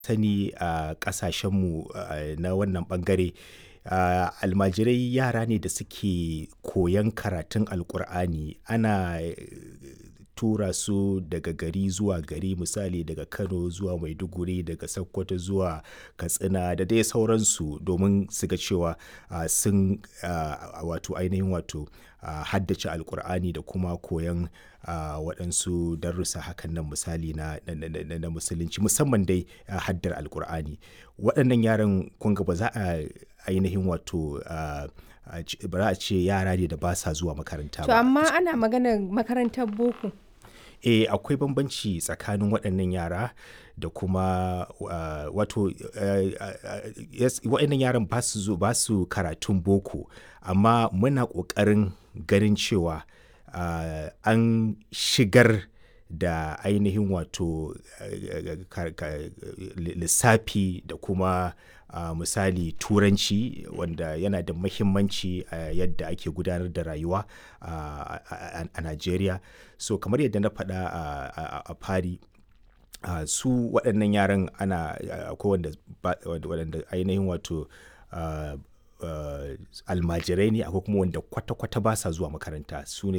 sani a ƙasashenmu uh, na wannan ɓangare uh, almajirai yara ne da suke koyan karatun alkur'ani ana tura su daga gari zuwa gari misali daga kano zuwa maiduguri daga sokoto zuwa katsina da dai sauransu domin su ga cewa uh, sun uh, wato ainihin wato uh, haddace alkur'ani da kuma koyan uh, waɗansu darussa hakan nan misali na, na, na, na musulunci musamman dai uh, haddar alkur'ani waɗannan yaran kun ga ba za a ainihin wato uh, ba za a ce yara ne da ba sa zuwa makaranta To ba amma ana maganar makarantar boko. eh akwai bambanci tsakanin waɗannan yara da kuma uh, wato uh, uh, yes, waɗannan yaran ba su zo ba su karatun boko amma muna ƙoƙarin ganin cewa uh, an shigar da ainihin wato uh, ka- ka- lissafi da kuma uh, misali turanci wanda yana da mahimmanci a uh, yadda ake gudanar da rayuwa uh, a, a Najeriya so kamar yadda na faɗa a, a, a fari uh, su waɗannan yaran ana akwai wanda, ba- waɗanda ainihin wato uh, uh, almajirai ne akwai kuma wanda kwata-kwata ba sa zuwa makaranta su ne